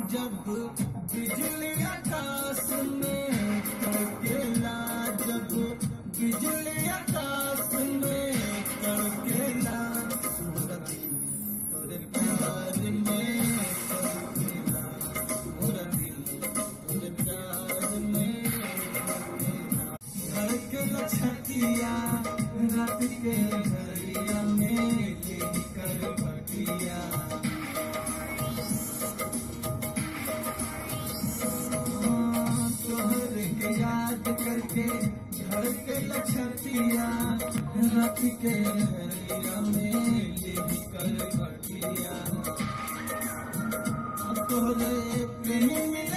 जब बिजली आकाश में कड़केला जब बिजली आकाश में कड़केला सूरज तोरे प्यार में कड़केला मोरा दिल तोरे प्यार में कड़केला धड़केला छतिया रात के घरिया में लेली कर बटिया तोहर के याद करके धड़के लछतिया रात के हरिया में लेली कर बटिया तोहरे प्रेम में